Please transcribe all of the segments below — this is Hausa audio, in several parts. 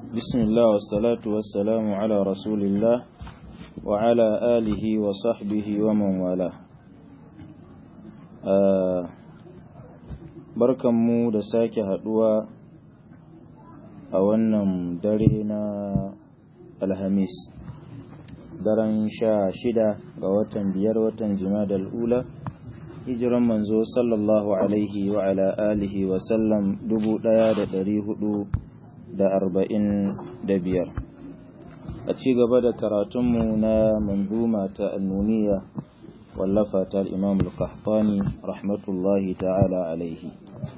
بسم الله والصلاة والسلام على رسول الله وعلى آله وصحبه ومن والاه barkanmu da sake haduwa a wannan dare na alhamis daren sha shida ga watan biyar watan jimadal ula hijiran manzo sallallahu alaihi wa ala alihi wa sallam dubu daya da dari hudu da arba'in da biyar a ci gaba da karatunmu na manzuma ta annuniya wallafa ta imam al-qahtani rahmatullahi ta'ala alaihi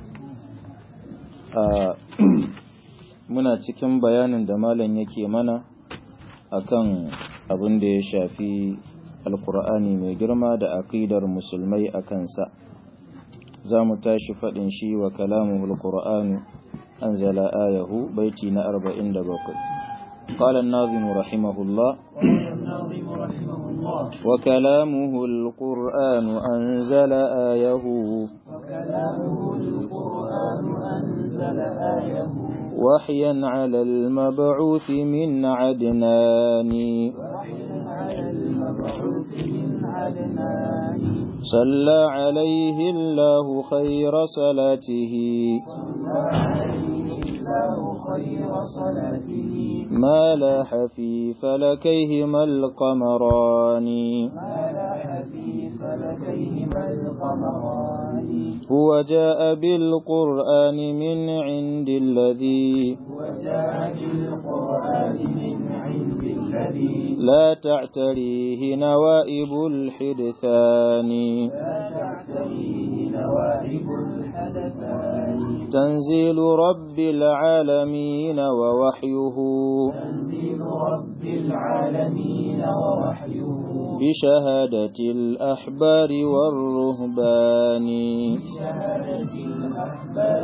muna cikin bayanin da malam yake mana akan abin da ya shafi alkur'ani mai girma da aqidar musulmai a kansa za mu tashi faɗin shi wa kalamuhul qur'anu anzala ayahu baiti na 47 قال الناظم رحمه الله وكلامه القرآن أنزل آيه وكلامه القرآن أنزل آيه وحيا على المبعوث من عدنان وحيا على المبعوث من عدنان صلى عليه الله خير صلاته صلى عليه الله خير صلاته ما لاح في فلكيهما القمران ما لاح في فلكيهما القمران هو جاء بالقرآن من عند الذي وجاء بالقرآن من عند الذي لا تعتريه نوائب الحدثان لا تعتريه نوائب الحدثان تنزيل رب العالمين ووحيه تنزيل رب العالمين ووحيه بشهادة الأحبار والرهبان بشهادة الأحبار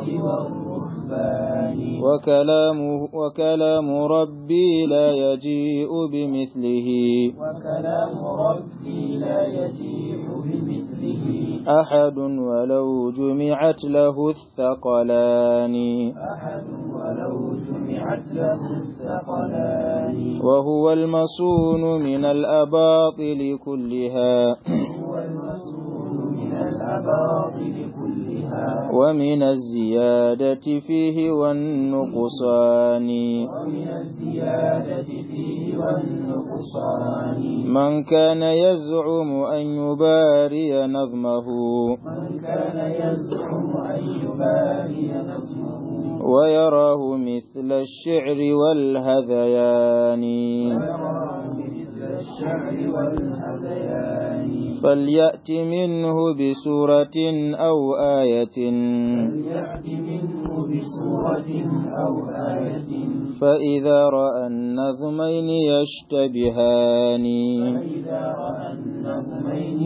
والرهبان وكلامه وكلام ربي لا يجيء بمثله وكلام ربي لا يجيء بمثله أحد ولو جمعت له الثقلان أحد ولو جمعت له الثقلان وهو المصون من الأباطل كلها هو المسؤول من الأباطل كلها ومن الزيادة فيه والنقصان ومن الزيادة فيه والنقصان من كان يزعم أن يباري نظمه من كان يزعم أن يباري نظمه ويراه مثل الشعر والهذيان ويراه مثل الشعر والهذيان فليأت منه بسورة أو آية فليأت منه بسورة أو آية فإذا رأى النظمين يشتبهان فإذا رأى النظمين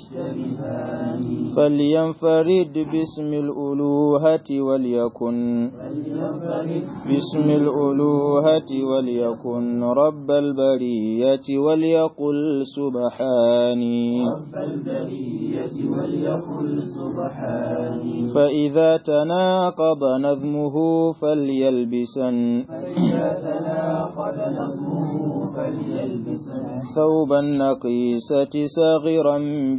يشتبهان فلينفرد باسم الألوهة وليكن فلينفرد باسم الألوهة وليكن رب البرية وليقل سبحاني رب البرية وليقل سبحاني فإذا تناقض نظمه فليلبسن فإذا تناقض نظمه فليلبسن ثوب النقيسة صاغرا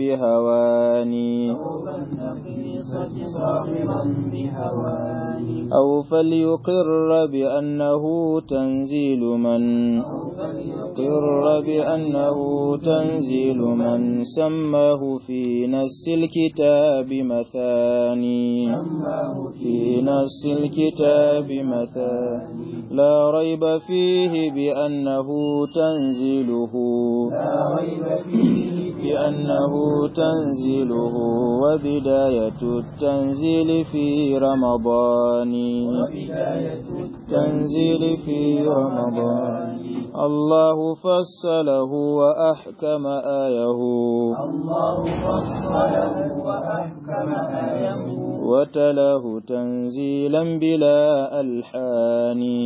بهواني ثوب النقيصة صاغرا بهواني أو فليقر بأنه تنزيل من أو فليقر قر بأنه تنزيل من سماه في نس الكتاب مثاني سماه في نس الكتاب مثاني لا ريب فيه بأنه تنزيله لا ريب فيه بأنه تنزيله وبداية التنزيل في رمضان وبداية تنزيل في رمضان الله فصله وأحكم آيه الله فصله وأحكم آيه وتلاه تنزيلا بلا ألحان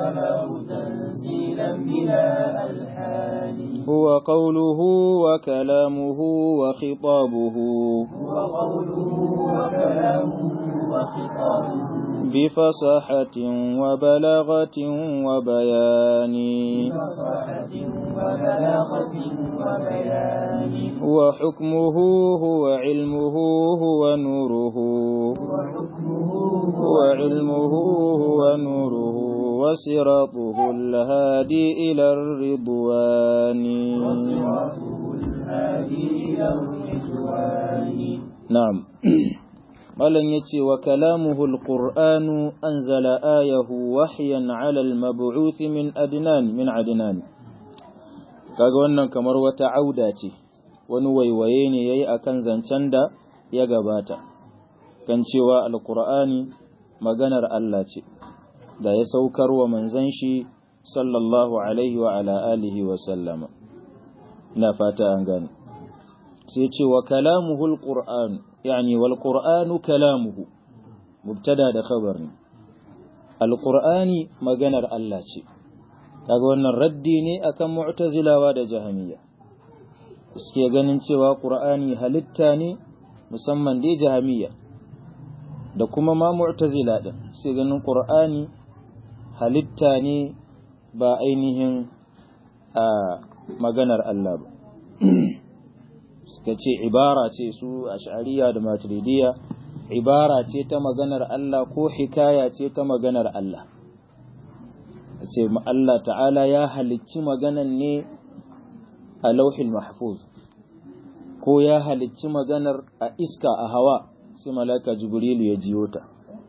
أنزله تنزيلا بلا ألحان هو قوله وكلامه وخطابه هو قوله وكلامه وخطابه بفصاحة وبلاغة وبيان بفصاحة وبلاغة وبيان وحكمه هو علمه هو نوره وحكمه هو علمه هو نوره وصراطه الهادي إلى الرضوان وصراطه الهادي إلى الرضوان نعم malam ya ce wa kalamuhul qur'anu anzala ayahu wahyan ala al-mab'uth min adnan min adnan kaga wannan kamar wata auda ce wani waiwaye ne yayi akan zancen da ya gabata kan cewa alqur'ani maganar Allah ce da ya saukar wa manzon shi sallallahu alaihi wa ala alihi wa sallama ina fata an gane sai ce wa kalamuhul qur'an يعني والقرآن كلامه مبتدا da khabar ne alqur'ani maganar Allah ce kaga wannan raddi ne akan mu'tazilawa da jahamiyya suke ganin cewa qur'ani halitta ne musamman dai jahamiyya da kuma ma mu'tazila din suke ganin qur'ani halitta ne ba ainihin a maganar Allah ba suka ce ibara ce su ash'ariya da maturidiyya ibara ce ta maganar Allah ko hikaya ce ta maganar Allah ce Allah ta'ala ya halicci maganan ne a lauhin mahfuz ko ya halicci maganar a iska a hawa sai malaka jibrilu ya jiyo ta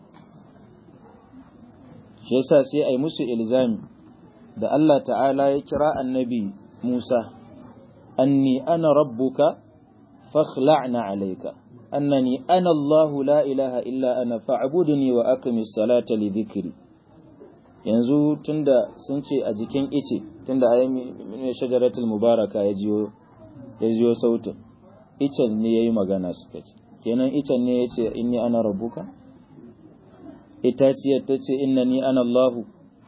shi yasa sai ai musu ilzami da Allah ta'ala ya kira annabi Musa anni ana rabbuka فاخلعنا عليك أنني أنا الله لا إله إلا أنا فاعبدني وأقم الصلاة لذكري yanzu tunda sun ce a jikin ice tunda a yi shajaratul mubaraka ya jiyo ya jiyo sautin icen ne ya yi magana suka ce kenan icen ne ya ce inni ana rabbuka itaciyar ta ce inna ni ana Allahu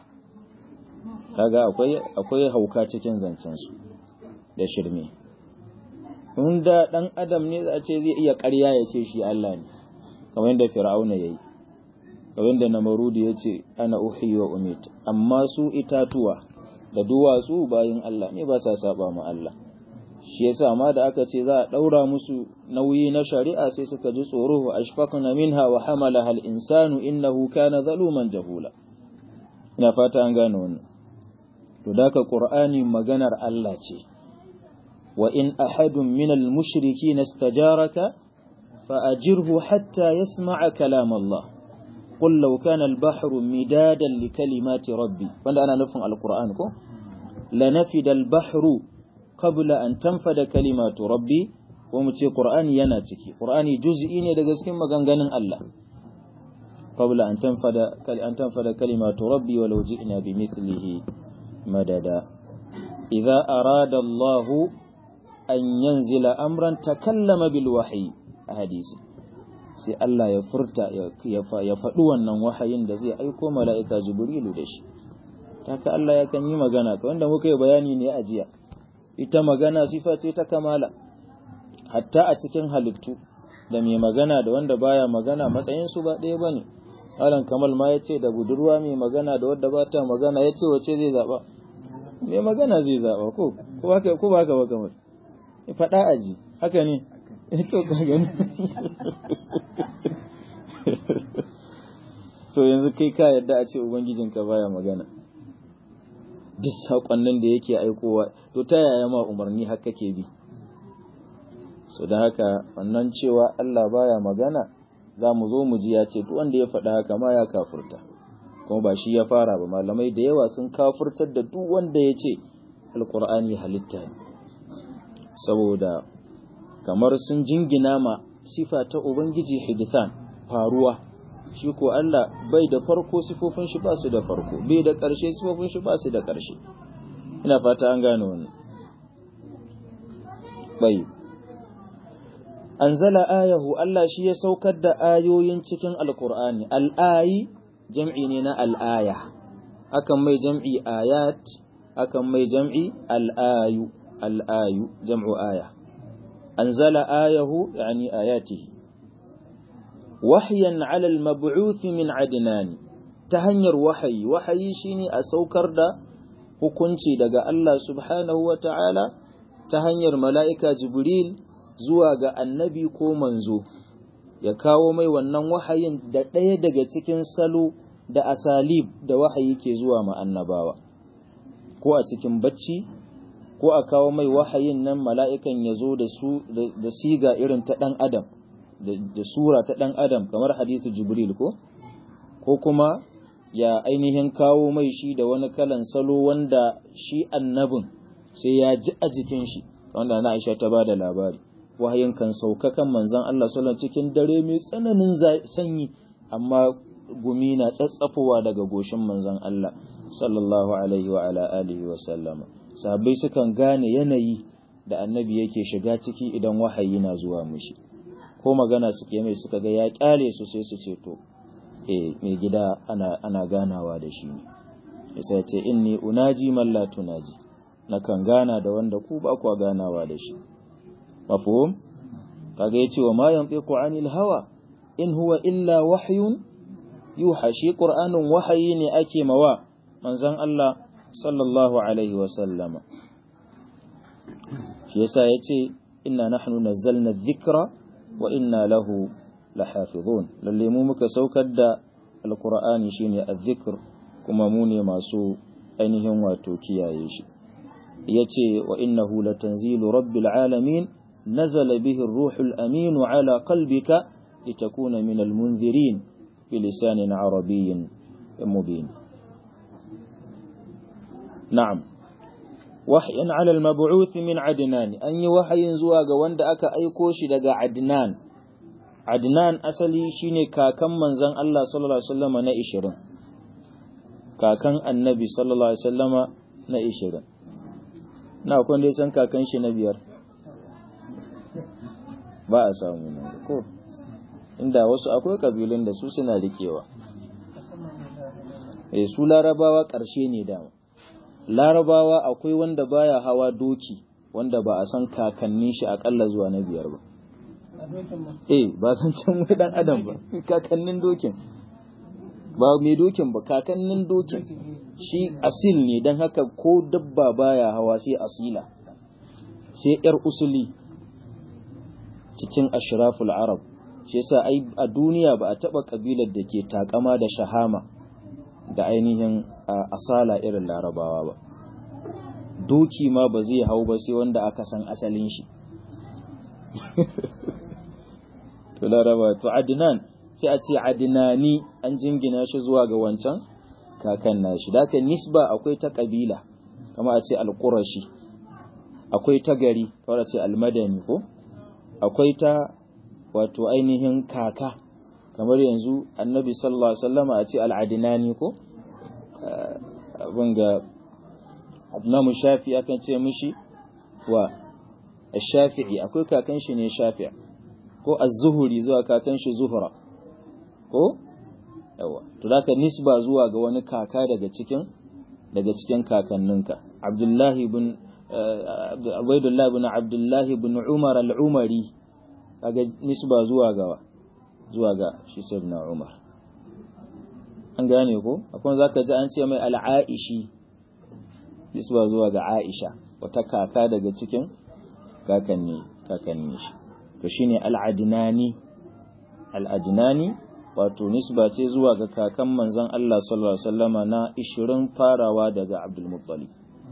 kaga akwai akwai hauka cikin zancensu da shirme da ɗan adam ne za a ce zai iya ƙarya ya ce shi Allah ne kamar yadda fir'auna ya yi kamar yadda namarudi ya ce ana uhi wa umit amma su itatuwa da duwatsu bayin Allah ne ba sa saba ma Allah shi yasa ma da aka ce za a ɗaura musu nauyi na shari'a sai suka ji tsoro wa ashfaqna minha wa hamalaha al-insanu innahu kana zaluman jahula ina fata an gane wannan to da ka qur'ani maganar Allah ce وإن أحد من المشركين استجارك فأجره حتى يسمع كلام الله قل لو كان البحر مدادا لكلمات ربي وانا أنا نفهم القرآن كو لنفد البحر قبل أن تنفد كلمات ربي ومتي قرآن يناتك قرآن جزئين يدقسكين مغنغن الله قبل أن تنفد أن تنفد كلمات ربي ولو جئنا بمثله مددا إذا أراد الله an yanzila amran takallama bil wahyi a hadisi sai Allah ya furta ya faɗi wannan wahayin da zai aiko mala'ika jibrilu da shi haka Allah ya kan yi magana ka wanda muka yi bayani ne a jiya ita magana sifa ce ta kamala hatta a cikin halittu da mai magana da wanda baya magana matsayin su ba ɗaya bane Alan Kamal ma ya ce da budurwa mai magana da wadda ba ta magana ya ce wace zai zaɓa mai magana zai zaɓa ko ko ba ka ba kamar faɗa aji haka ne to ka gani to yanzu kai ka yadda a ce ubangijinka baya magana duk saƙonnin da yake aikowa to ta yaya ma umarni haka ke bi so da haka wannan cewa Allah baya magana za mu zo mu ji ya ce duk wanda ya faɗa haka ma ya kafurta kuma ba shi ya fara ba malamai da yawa sun kafurtar da duk wanda ya ce alkur'ani halitta ne saboda kamar sun jingina ma sifa ta ubangiji hidithan faruwa shi ko Allah bai da farko sifofin shi ba su da farko bai da ƙarshe sifofin shi ba su da ƙarshe ina fata an gane wannan bai anzala ayahu Allah shi ya saukar da ayoyin cikin alkur'ani al'ayi jam'i ne na al'aya akan mai jam'i ayat akan mai jam'i al'ayu al'ayu jam'u aya anzala ayahu yani ayatihi wahyan ala al-mab'uth min adnan ta hanyar wahayi wahayi shine a saukar da hukunci daga Allah subhanahu wa ta'ala ta hanyar mala'ika jibril zuwa ga annabi ko manzo ya kawo mai wannan wahayin da ɗaya daga cikin salo da asalib da wahayi ke zuwa ma annabawa ko a cikin bacci ko a kawo mai wahayin nan mala'ikan ya zo da su da siga irin ta ɗan adam da sura ta ɗan adam kamar hadithu jibril ko ko kuma ya ainihin kawo mai shi da wani kalan salo wanda shi annabin sai ya ji a jikin shi wanda na aisha ta ba da labari wahayin kan sauka kan manzon Allah sallallahu cikin dare mai tsananin sanyi amma gumi na tsatsafowa daga goshin manzon Allah sallallahu alaihi wa ala alihi wa sallama sahabbai sukan gane yanayi da annabi yake shiga ciki idan wahayi na zuwa mushi ko magana suke mai suka ga ya kyale su sai su ce to eh mai gida ana ana ganawa da shi ne sai ce inni unaji man la tunaji nakan gana da wanda ku ba ku ganawa da shi mafhum kaga yace wa ma yantiqu anil hawa in huwa illa wahyun yuha shi qur'anin wahayi ne ake mawa manzon Allah sallallahu alaihi wa sallama shi yasa yace inna nahnu nazzalna dhikra wa inna lahu lahafizun lalle mu muka saukar da alqur'ani shine adh-dhikr kuma mu ne masu ainihin wato kiyaye shi yace wa innahu latanzilu rabbil alamin نزل به الروح الأمين على قلبك لتكون من المنذرين بلسان عربي مبين نعم وحيا على المبعوث من عدنان أن وحي زواج وند أكا أيكوش دقا عدنان عدنان أسلي شيني كاكم من زن الله صلى الله عليه وسلم نائشرن كاكم النبي صلى الله عليه وسلم نائشرن na kun dai san kakan shi na biyar ba a samu nan ko inda wasu akwai kabilun da su suna rikewa eh su larabawa ƙarshe ne dama larabawa akwai wanda baya hawa doki wanda ba a san kakannin shi akalla zuwa na biyar ba eh ba san can wai dan adam ba kakannin dokin ba mai dokin ba kakannin dokin shi asil ne don haka ko dabba baya hawa sai asila sai yar usuli cikin ashraful arab shi yasa ai a duniya ba a taba kabilar da ke takama da shahama da ainihin asala irin larabawa ba doki ma ba zai hau ba sai wanda aka san asalin shi to laraba to adnan sai a ce adnani an jingina shi zuwa ga wancan kakan nashi da haka nisba akwai ta kabila kama a ce alqurashi akwai ta gari kawai a ce almadani ko akwai ta wato ainihin kaka kamar yanzu annabi sallallahu alaihi wasallama a ce al'adinani ko abin ga namu shafi akan ce mishi wa shafi'i akwai kakan shi ne shafi'a ko az-zuhuri zuwa kakan shi zuhra ko yawa to da nisba zuwa ga wani kaka daga cikin daga cikin kakanninka abdullahi ibn Ubaidullah ibn Abdullah ibn Umar al-Umari kaga nisba zuwa ga zuwa ga shi sayyidina Umar an gane ko akwai zaka ji an ce mai al-Aishi nisba zuwa ga Aisha wata kaka daga cikin kakanni kakanni shi to shine al-Adnani al-Adnani wato nisba ce zuwa ga kakan manzon Allah sallallahu alaihi wasallama na 20 farawa daga Abdul Muttalib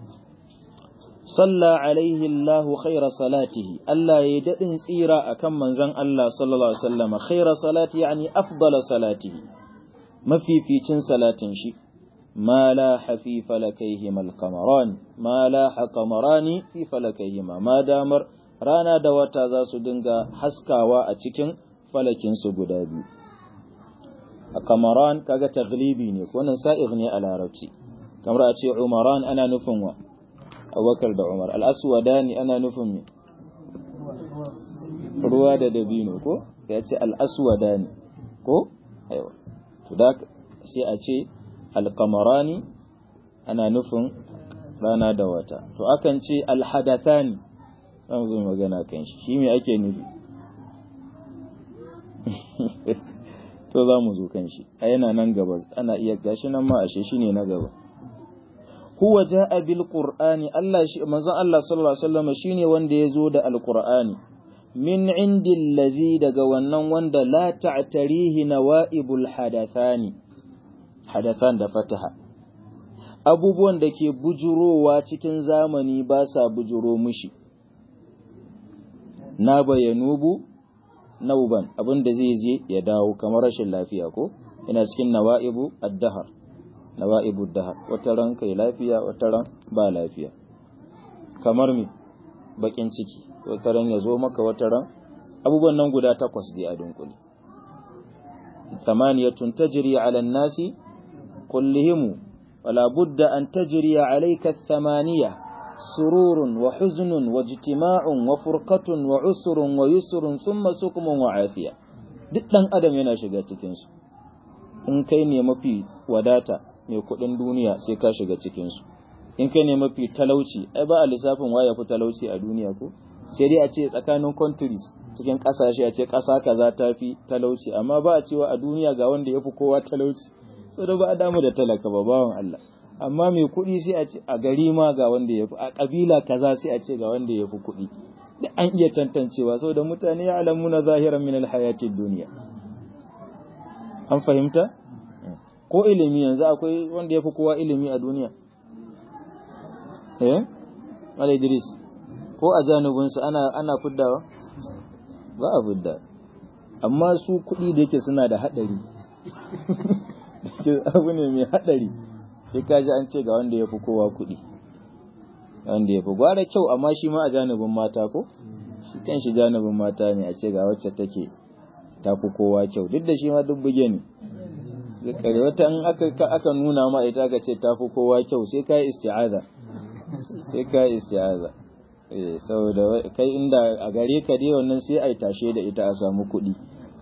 صلى عليه الله خير صلاته ألا يدئن سيرا أكم من زن الله صلى الله عليه وسلم خير صلاته يعني أفضل صلاته ما في في تن صلاة شي ما لاح في فلكيهما القمران ما لاح قمران في فلكيهما ما دامر رانا دوتا za su dinga haskawa a cikin falakin su guda biyu a kamaran kaga taglibi ne ko nan sa'ir ne a larabci kamar a ce umaran ana nufin wa abubakar da umar al'aswadani ana nufin me ruwa da dabino ko ya ce al'aswadani ko aiwa to da sai a ce alkamarani ana nufin rana da wata to akan ce alhadathani zan zo magana kan shi shi me ake nufi to za mu zo kan shi a yana nan gaba ana iya gashi nan ma ashe shine na gaba huwa jaa bil qur'ani Allah shi manzon Allah sallallahu alaihi wasallam shine wanda ya zo da alqur'ani min indillazi daga wannan wanda la ta'tarihi nawaibul hadathani hadathan da fataha abubuwan da ke bujurowa cikin zamani ba sa bujuro mushi na bayanubu nauban abin da zai je ya dawo kamar rashin lafiya ko ina cikin nawa'ibu ad-dahar nawa'ibu ad-dahar wata ran kai lafiya wata ran ba lafiya kamar mi bakin ciki wata ran ya zo maka wata ran abubuwan nan guda takwas dai a dunkule thamaniyatun tajri 'ala an-nasi kullihim wala budda an tajri 'alayka ath-thamaniya سرور وحزن واجتماع وفرقة وعسر ويسر ثم سقم وعافية duk ɗan adam yana shiga cikinsu in kai ne mafi wadata mai kuɗin duniya sai ka shiga cikinsu in kai ne mafi talauci ai ba a lissafin waya fi talauci a duniya ko sai dai a ce tsakanin countries cikin ƙasashe a ce ƙasa kaza ta fi talauci amma ba a cewa a duniya ga wanda ya fi kowa talauci saboda ba a damu da talaka ba bawan Allah amma mai kuɗi sai a ce a gari ma ga wanda ya fi a ƙabila kaza sai a ce ga wanda ya fi kuɗi da an iya tantancewa saboda mutane ya alamu na zahiran min alhayatin duniya an fahimta ko ilimi yanzu akwai wanda ya fi kowa ilimi a duniya eh Mala Idris ko a janubinsu ana ana fiddawa ba a fidda amma su kuɗi da yake suna da haɗari abu ne mai haɗari sai ka ji an ce ga wanda ya fi kowa kuɗi wanda ya fi gwara kyau amma shi ma a janibin mata ko shi kan shi janibin mata ne a ce ga wacce take ta fi kowa kyau duk da shi ma duk buge ne kare wata in aka nuna ma ita ka ce ta fi kowa kyau sai ka yi isti'aza sai ka yi isti'aza eh saboda kai inda a gare ka dai wannan sai ai tashe da ita a samu kuɗi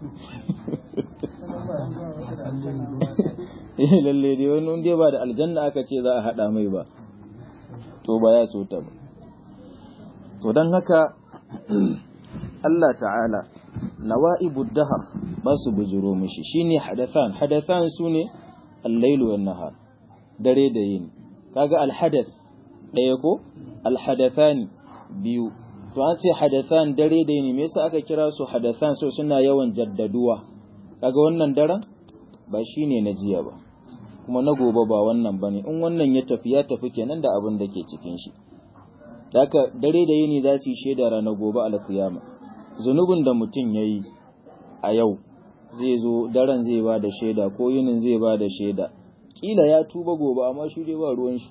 lalle dai wani wanda ba da aljanna aka ce za a haɗa mai ba to ba ya so ta ba to don haka Allah ta'ala nawa'ibu dahar ba su bujiro mishi shine hadathan hadathan sune al-lailu wan nahar dare da yini kaga al-hadath daya ko al-hadathan biyu to an ce hadathan dare da yini me yasa aka kira su hadathan so suna yawan jaddaduwa kaga wannan daren ba shine na jiya ba kuma na gobe ba wannan bane in wannan ya tafi ya tafi kenan da abin da ke cikin shi haka dare da yini za su yi shaida ranar gobe alkiyama zunubin da mutum ya yi a yau zai zo daren zai ba da shaida ko yinin zai ba da shaida kila ya tuba gobe amma shi dai ba ruwan shi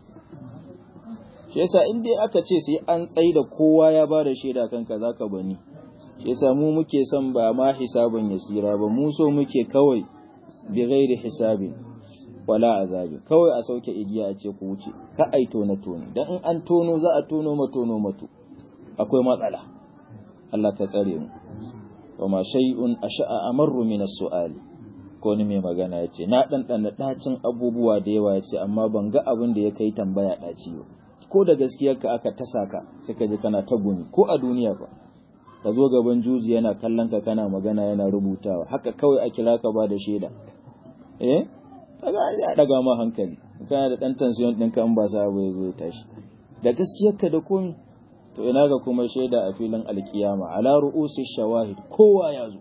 shi yasa in dai aka ce sai an tsai da kowa ya ba da shaida kanka zaka bani shi yasa mu muke son ba ma hisabin yasira ba mu so muke kawai bi ghairi hisabin wala azabi kawai a sauke igiya a ce ku wuce ka ai tona toni dan in an tono za a tono ma tono mato akwai matsala Allah ka tsare mu wa ma shay'un asha'a amarru min as-su'ali ko ni mai magana yace na dan dan dacin abubuwa da yawa yace amma ban ga abin da ya kai tambaya daci ba ko da gaskiyar ka aka tasa ka sai ka ji kana ta gumi ko a duniya fa ka zo gaban juji yana kallon ka kana magana yana rubutawa haka kawai a kira ka ba da shaida eh kaga ya daga ma hankali kana da dan tension din ka in ba sa bai zai tashi da gaskiyarka da komai to ina ga kuma shaida a filin alkiyama ala ru'usi shawahid kowa ya zo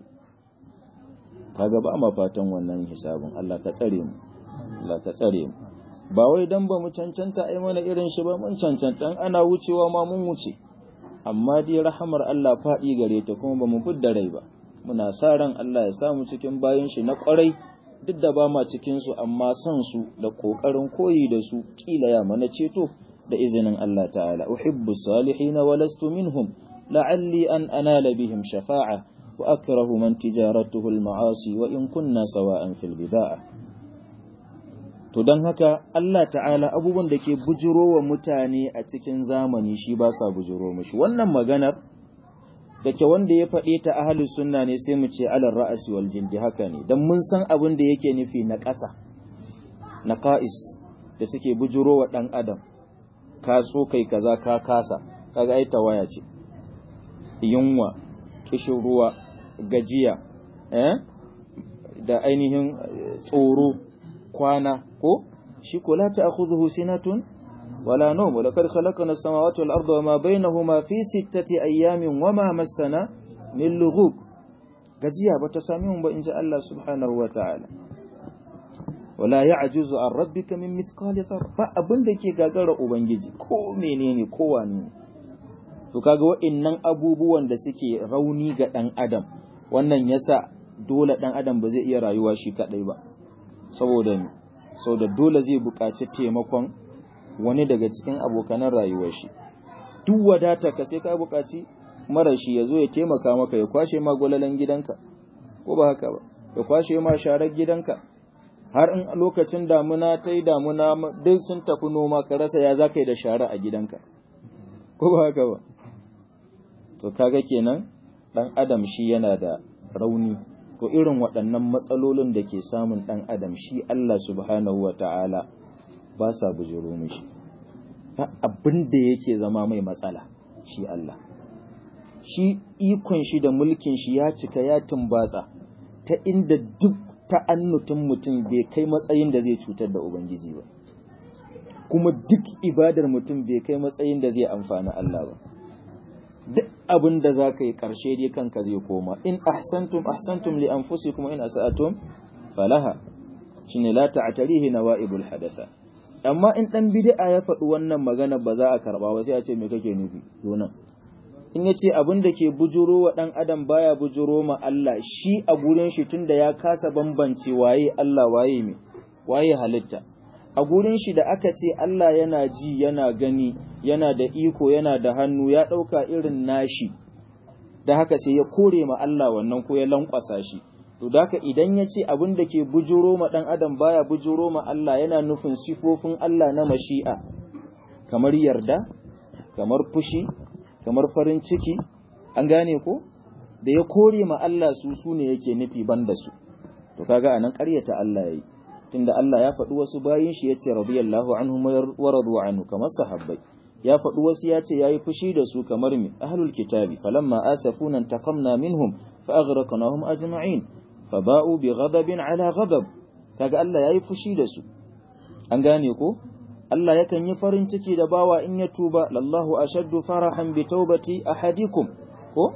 kaga ba ma fatan wannan hisabin Allah ka tsare mu Allah ka tsare mu ba wai dan ba mu cancanta ai mana irin shi ba mun cancanta ana wucewa ma mun wuce amma dai rahamar Allah faɗi gare ta kuma ba mu fidda rai ba muna sa ran Allah ya samu cikin bayan shi na kwarai duk da ba ma cikinsu amma son su da ƙoƙarin koyi da su ƙila ya mana ceto da izinin Allah ta'ala uhibbu salihin wa lastu minhum la'alli an anala bihim shafa'a wa akrahu man tijaratuhu al-ma'asi wa in kunna sawa'an fil bid'a to dan haka Allah ta'ala abubuwan da ke bujiro wa mutane a cikin zamani shi ba sa bujiro mishi wannan maganar da ke wanda ya faɗe ta ahalus sunna ne sai mu ce alar ra'asi wal jildi haka ne dan mun san abin da yake nufi na ƙasa na qa'is da suke bujuro wa dan adam ka so kai kaza ka kasa kaga ai tawaya ce yunwa kishin ruwa gajiya eh da ainihin tsoro kwana ko shi ko la ta'khudhuhu sinatun wala nawm wa laqad khalaqna as-samawati wal arda wama bainahuma fi sittati ayamin wama massana min lughub gajiya bata sami mun ba inji Allah subhanahu wa ta'ala wala ya'juzu an rabbika min mithqali dharra ba abin da ke gagara ubangiji ko menene ko wani to kaga wa'annan abubuwan da suke rauni ga dan adam wannan yasa dole dan adam ba zai iya rayuwa shi kadai ba saboda saboda dole zai buƙaci taimakon wani daga cikin abokanan rayuwar shi duk wadata ka sai ka buƙaci mara shi ya zo ya taimaka maka ya kwashe ma gwalalan gidanka ko ba haka ba ya kwashe ma sharar gidanka har in lokacin damuna ta yi damuna duk sun tafi noma ka rasa ya za ka yi da shara a gidanka ko ba haka ba to kaga kenan dan adam shi yana da rauni to irin waɗannan matsalolin da ke samun dan adam shi Allah subhanahu wata'ala ba sa bujiro mishi abin da yake zama mai matsala shi Allah shi ikon shi da mulkin shi ya cika ya tumbatsa ta inda duk ta'annutin mutum bai kai matsayin da zai cutar da Ubangiji ba, kuma duk ibadar mutum bai kai matsayin da zai amfani Allah ba. Duk abin da za ka yi ƙarshe dai kanka zai koma, in ahsantum ahsantum li anfusi kuma in asa'atum falaha, shi ne la ta'atarihi na wa'ibul hadatha. Amma in ɗan bid'a ya faɗi wannan magana ba za a karɓa ba sai a ce me kake nufi, donan. in ya ce abin da ke bujuro wa ɗan adam baya bujuro ma Allah shi a gurin shi tun da ya kasa bambance waye Allah waye me waye halitta a gurin shi da aka ce Allah yana ji yana gani yana da iko yana da hannu ya ɗauka irin nashi da haka sai ya kore ma Allah wannan ko ya lankwasa shi to da haka idan ya ce abin da ke bujuro ma ɗan adam baya bujuro ma Allah yana nufin sifofin Allah na mashi'a kamar yarda kamar fushi kamar farin ciki an gane ko da ya kore ma Allah su su ne yake nufi banda su to kaga anan ƙaryata Allah yayi tunda Allah ya faɗi wasu bayin shi yace radiyallahu anhum wa radu anhu kamar sahabbai ya faɗi wasu yace yayi fushi da su kamar mi ahlul kitabi falamma asafuna taqamna minhum fa aghraqnahum ajma'in faba'u bi ghadabin ala ghadab kaga Allah yayi fushi da su an gane ko Allah yakan yi farin ciki da bawa in ya tuba lallahu ashaddu farahan bi taubati ahadikum ko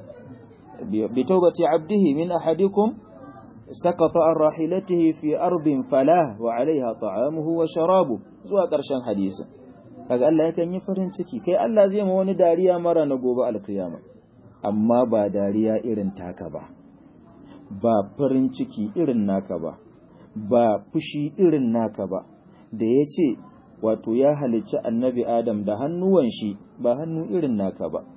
bi taubati abdihi min ahadikum sakata an rahilatihi fi ardin falah wa alaiha ta'amuhu wa sharabu zuwa ƙarshen hadisin kaga Allah yakan yi farin ciki kai Allah zai ma wani dariya mara na gobe alkiyama amma ba dariya irin taka ba ba farin ciki irin naka ba ba fushi irin naka ba da ya ce wato ya halicci annabi Adam da hannuwan shi ba hannu irin naka ba.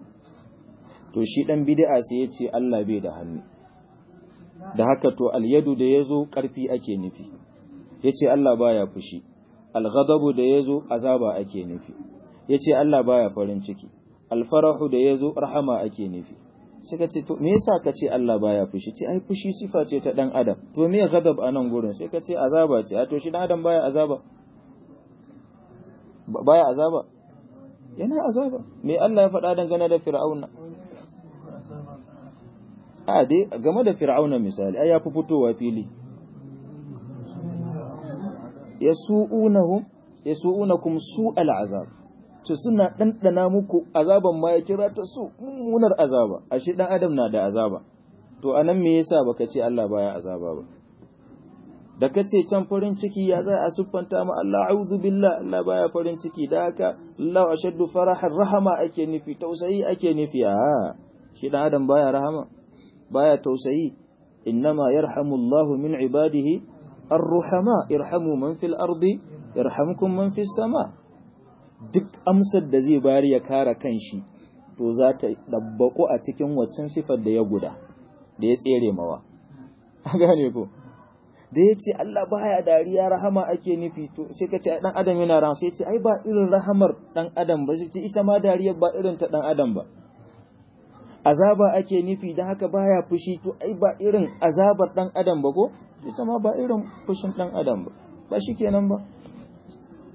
To shi ɗan bid'a sai ya ce Allah bai da hannu. Da haka to alyadu da ya zo ƙarfi ake nufi, ya ce Allah baya fushi, alghadabu da ya zo azaba ake nufi, ya ce Allah baya farin ciki, alfarahu da ya zo rahama ake nufi. Sai ka ce, to me yasa ka ce Allah baya fushi? Ce ai fushi sifa ce ta ɗan Adam. To me ghadab a nan gurin? Sai ka ce azaba ce, a to shi ɗan Adam baya azaba. baya azaba yana azaba me Allah ya faɗa dangane da fir'auna a dai game da fir'auna misali ai ya fi fitowa fili yasu'unahum yasu'unakum su'al azab to suna dandana muku azaban ma ya kira ta su mummunar azaba ashe dan adam na da azaba to anan me yasa baka ce Allah baya azaba ba da ka ce can farin ciki ya za a siffanta ma Allah a'udhu billah Allah baya farin ciki da haka Allah ashaddu farahan rahama ake nufi tausayi ake nufi a shi dan adam baya rahama baya tausayi innama yarhamu Allah min ibadihi ar-ruhama irhamu man fil ardi yarhamkum man fis sama duk amsar da zai bari ya kare kanshi to za ta dabbako a cikin waccan sifar da ya guda da ya tsere mawa gane ko da ya ce Allah baya dariya rahama ake nufi to sai ka ce dan adam yana rahama sai ce ai ba irin rahamar dan adam ba sai ce ita ma dariya ba irin ta dan adam ba azaba ake nufi dan haka baya fushi to ai ba irin azabar dan adam ba ko ita ma ba irin fushin dan adam ba ba shikenan ba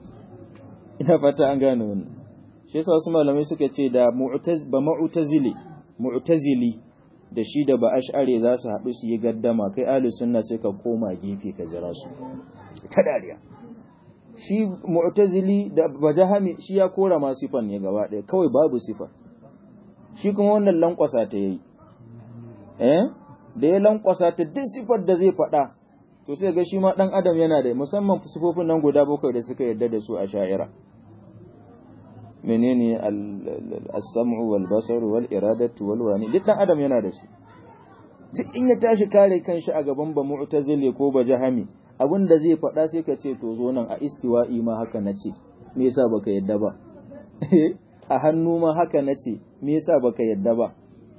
ina fata an gane wannan shi yasa wasu malamai suka ce da mu'taz ba mu'tazili mu'tazili da shi da ba ash'ari za su haɗu su yi gaddama kai ahlus sunna sai ka koma gefe ka jira su ta dariya shi mu'tazili da bajahami shi ya kora ma sifan ne gaba ɗaya kawai babu sifa shi kuma wannan lankwasa ta yayi eh da ya lankwasa ta duk sifar da zai faɗa to sai ga shi ma dan adam yana da musamman sifofin nan guda bakwai da suka yarda da su a sha'ira menene as-sam'u wal basaru wal iradatu wal wani duk dan adam yana da su duk in ya tashi kare kanshi a gaban ba mu'tazili ko ba jahami abin da zai faɗa sai ka ce to zo nan a istiwa'i ma haka nace me yasa baka yadda ba a hannu ma haka nace me yasa baka yadda ba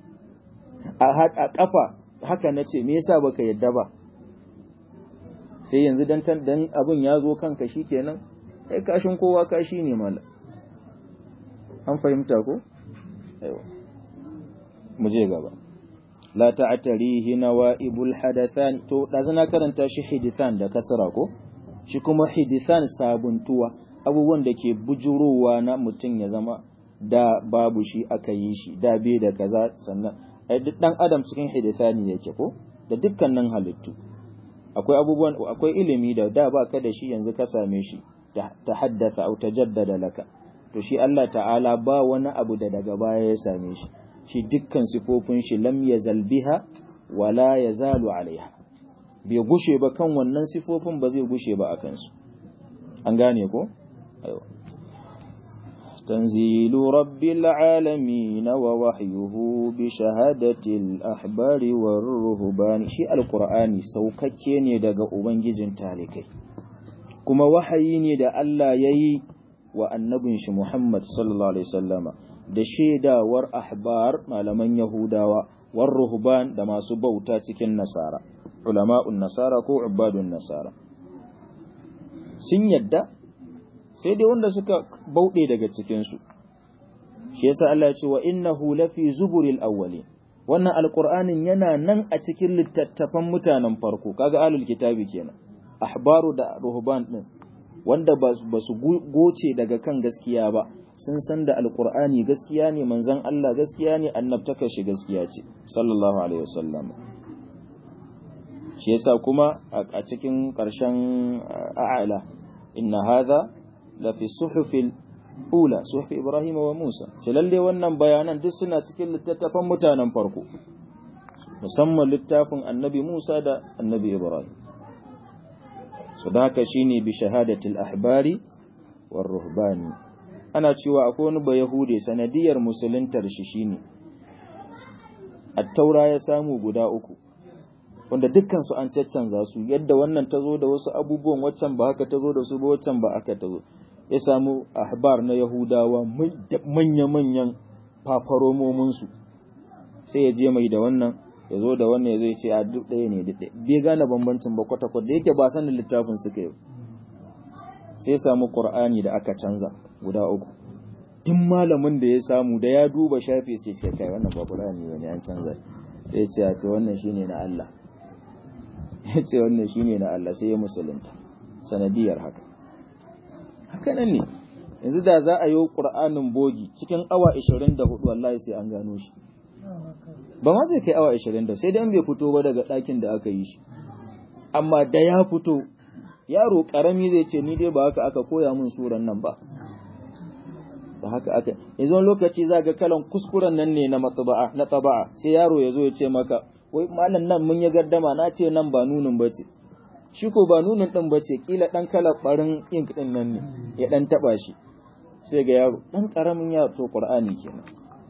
a kafa haka nace me yasa baka yadda ba sai yanzu dan dan abin ya zo kanka shikenan kai kashin kowa kashi ne mala an fahimta ko aiwa mu je gaba la ta'tarihi nawaibul hadathan to dazu na karanta shi hidithan da kasra ko shi kuma hidithan sabuntuwa abubuwan da ke bujurowa na mutum ya zama da babu shi aka yi shi da bai da kaza sannan ai duk dan adam cikin hidithani yake ko da dukkanin halittu akwai abubuwan akwai ilimi da da ba ka da shi yanzu ka same shi ta haddasa au tajaddada laka to shi Allah ta'ala ba wani abu da daga baya ya same shi shi dukkan sifofin shi lam yazal biha wala yazalu alaiha bai gushe ba kan wannan sifofin ba zai gushe ba akan su an gane ko aiwa تنزيل رب العالمين ووحيه بشهادة الأحبار والرهبان شيء القرآن سوككي ne daga ubangijin talikai kuma wahayi ne da Allah yayi wa annabin shi Muhammad sallallahu alaihi wasallama da shaidawar ahbar malaman Yahudawa war ruhban da masu bauta cikin nasara ulama'un nasara ko ubadun nasara sun yadda sai dai wanda suka bauɗe daga cikinsu shi yasa Allah ya ce wa innahu lafi zuburil awwali wannan alqur'anin yana nan a cikin littattafan mutanen farko kaga alul kitabi kenan ahbaru da ruhban din wanda ba su goce daga kan gaskiya ba sun san da alqur'ani gaskiya ne manzon Allah gaskiya ne annabtaka shi gaskiya ce sallallahu alaihi wasallam shi yasa kuma a cikin ƙarshen a'ala inna hadha lafi suhufil ula suhufi Ibrahim wa Musa ce lalle wannan bayanan duk suna cikin littattafan mutanen farko musamman littafin annabi Musa da annabi Ibrahim so da haka shine bi shahadatil ahbari war ruhbani ana cewa akwai wani ba yahude sanadiyar musuluntar shi shine at-taura ya samu guda uku wanda dukkan su an caccanza su yadda wannan ta zo da wasu abubuwan waccan ba haka ta zo da su ba waccan ba aka ta zo ya samu ahbar na yahudawa manya-manyan fafaromominsu sai ya je mai da wannan ya zo da wannan ya zai ce a duk ɗaya ne duk ɗaya bai gane bambancin ba kwata-kwata da yake ba sanin littafin suka yi sai samu ƙur'ani da aka canza guda uku duk malamin da ya samu da ya duba shafi sai ce kai wannan ba ƙur'ani ba ne an canza sai ce to wannan shine na Allah ya ce wannan shine na Allah sai ya musulunta sanadiyar haka haka nan ne yanzu da za a yi ƙur'anin bogi cikin awa 24 wallahi sai an gano shi ba ma zai kai awa 20 sai dai bai fito ba daga ɗakin da aka yi shi amma da ya fito yaro ƙarami zai ce ni dai ba haka aka koya min suran nan ba ba haka aka yanzu wani lokaci za ga kalan kuskuren nan ne na matsaba'a na taba'a sai yaro ya zo ya ce maka wai malam nan mun yi gardama na ce nan ba nunin ba ce shi ko ba nunin ɗin ba ce ƙila ɗan kalar ɓarin ink ɗin nan ne ya ɗan taɓa shi sai ga yaro ɗan ƙaramin yaro to ƙur'ani kenan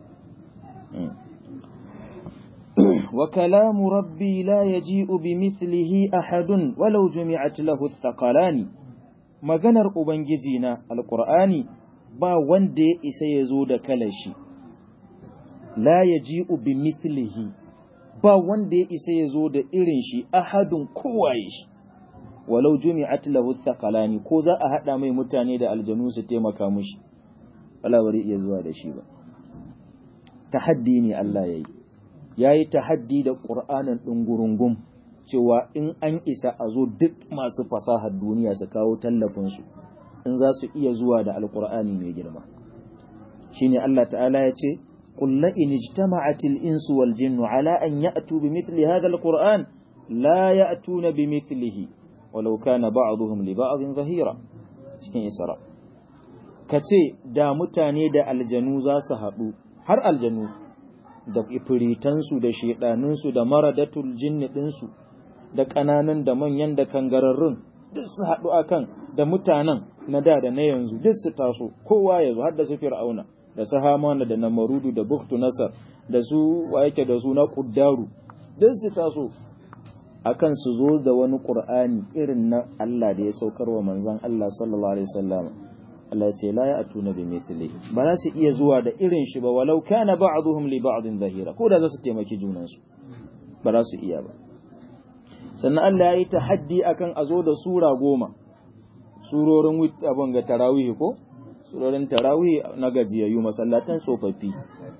wa kalamu rabbi la yaji'u bi mithlihi ahadun walau jumi'at lahu thaqalani maganar ubangiji na alqur'ani ba wanda ya isa ya zo da kalar shi la yaji'u bi mithlihi ba wanda ya isa ya zo da irin shi ahadun kowaye shi walau jumi'at lahu thaqalani ko za a hada mai mutane da aljanu su taimaka mushi wala bari iya zuwa da shi ba tahaddi ne Allah yayi yayi tahaddi da Qur'anin dungurungum cewa in an isa a zo duk masu fasahar duniya su kawo tallafin su in za su iya zuwa da alqur'ani mai girma shine Allah ta'ala ya ce qul la in ijtama'atil insu wal jinnu ala an ya'tu bimithli hadha alqur'an la ya'tuna bimithlihi walau kana ba'dhum li ba'dhin zahira cikin isra kace da mutane da aljanu za su haɗu har aljanu da ifiritansu da shedanunsu da maradatul jinni ɗinsu da ƙananan da manyan da kangararrun duk su haɗu akan da mutanen na da da na yanzu duk su taso kowa ya zo har da su fir'auna da su hamana da namarudu da buktu nasar da su wa yake da su na kuddaru duk su taso akan su zo da wani qur'ani irin na Allah da ya saukar wa manzon Allah sallallahu alaihi wasallam Allah ya ce la ya'tuna bi mithli ba za su iya zuwa da irin shi ba walau kana ba'dhum li ba'din zahira ko da za su taimaki junansu ba za su iya ba sannan Allah ya yi tahaddi akan a zo da sura goma surorin abin ga tarawih ko surorin tarawih na gajiyayyu masallatan tsofaffi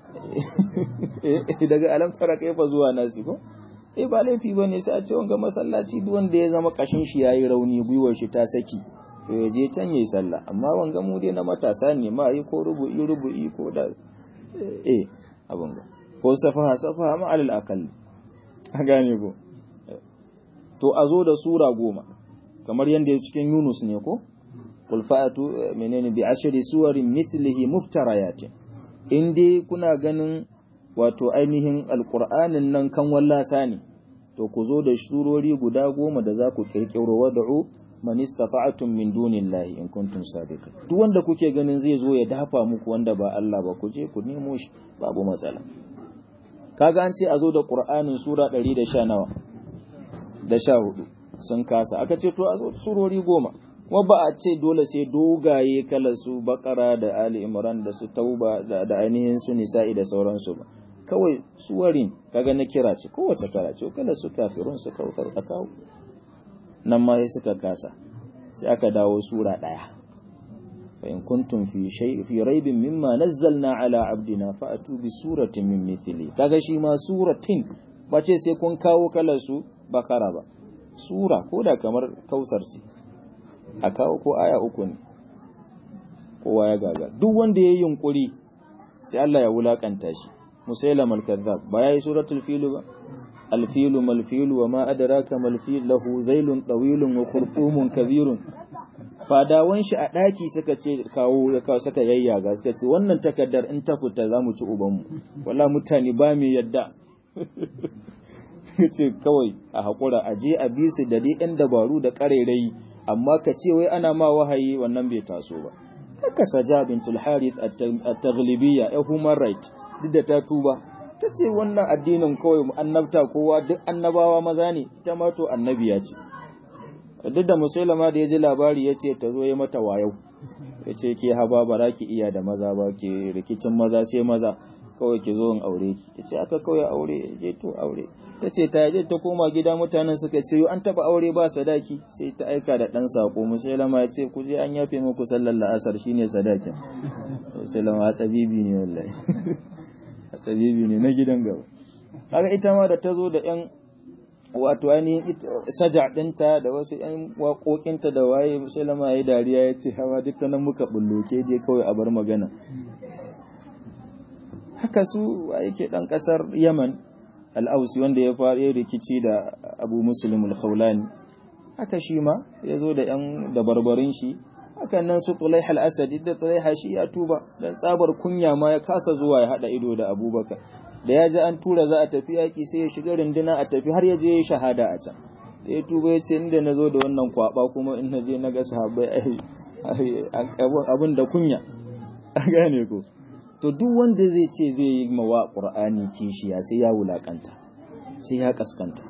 daga alam tara kaifa zuwa nasi ko eh ba laifi bane sai a ce wanga masallaci duk wanda ya zama kashin shi yayi rauni gwiwar shi ta saki to ya je can yayi sallah amma wanga mu dai na matasa ne ma yi ko rubu'i rubu'i ko da eh abin ga ko safaha safaha ma alal aqall a gane ko to a zo da sura goma kamar yadda cikin Yunus ne ko qul fa'atu menene bi ashri suwarin mithlihi muftarayatin in dai kuna ganin wato ainihin alqur'anin nan kan wallasa ne to ku zo da surori guda goma da za ku kirkiro wad'u man istata'tum min dunillahi in kuntum sadiqin duk wanda kuke ganin zai zo ya dafa muku wanda ba Allah ba ku je ku nemo shi babu matsala kaga an ce a zo da qur'anin sura 110 nawa da sha hudu sun kasa aka ce to a zo surori goma kuma ba a ce dole sai dogaye kala su bakara da ali imran da su tauba da, da ainihin su nisa'i da sauransu ba kawai suwarin kaga na kira ce kowace kara ce kala su kafirun su kautar a kawo nan ma sai suka kasa sai aka dawo sura daya fa in kuntum fi shay fi raibin mimma nazzalna ala abdina fa atu bi suratin min mithli kaga shi ma suratin ba ce sai kun kawo kalar su bakara ba sura ko da kamar kausar ce a kawo ko aya uku ne kowa ya gaga duk wanda ya yi yunkuri sai Allah ya wulakanta shi musailam al-kadhab ba yayi suratul fil ba al-filu mal-filu wa ma adraka mal-fil lahu zailun tawilun wa khurfumun kabirun fadawan shi a daki suka ce kawo ya kawo suka yayyaga suka ce wannan takaddar in ta fita zamu ci ubanmu wallahi mutane ba mu yadda ce kawai a haƙura a je a bi su da dai ɗan dabaru da ƙarairayi amma ka ce wai ana ma wahayi wannan bai taso ba haka saja bintul harith at-taghlibiyya ya human right duk da ta tuba ta ce wannan addinin kawai annabta kowa duk annabawa maza ne ita ma to annabiya ce duk da musulama da ya ji labari ya ce ta zo ya mata wayau ya ce ke haba ba za ki iya da maza ba ke rikicin maza sai maza kawai ki zo in aure ki ta ce aka kawai aure je to aure ta ce ta je ta koma gida mutanen suka ce an taba aure ba sadaki sai ta aika da dan sako musulama ya ce ku je an yafe muku sallar la'asar shine sadakin musulama asabibi ne wallahi asabibi ne na gidan gaba kaga ita ma da ta zo da yan wato ainihin saja ɗinta da wasu ‘yan waƙoƙinta da waye musulama ya yi dariya ya ce hawa duk ta nan muka bullo ke je kawai a bar magana haka su yake ɗan ƙasar yaman al'ausi wanda ya fara rikici da abu muslim al-khawlani haka shi ma ya zo da ‘yan dabarbarin shi hakan nan su tulai al-asadi da tulai shi ya tuba dan tsabar kunya ma ya kasa zuwa ya haɗa ido da abubakar da ya ji an tura za a tafi yaƙi sai ya shiga runduna a tafi har ya je ya shahada a can da ya tuba ya ce inda na zo da wannan kwaba kuma in na je na ga sahabbai abin da kunya a gane ko to duk wanda zai ce zai yi mawa ƙur'ani kishiya sai ya wulakanta sai ya kaskanta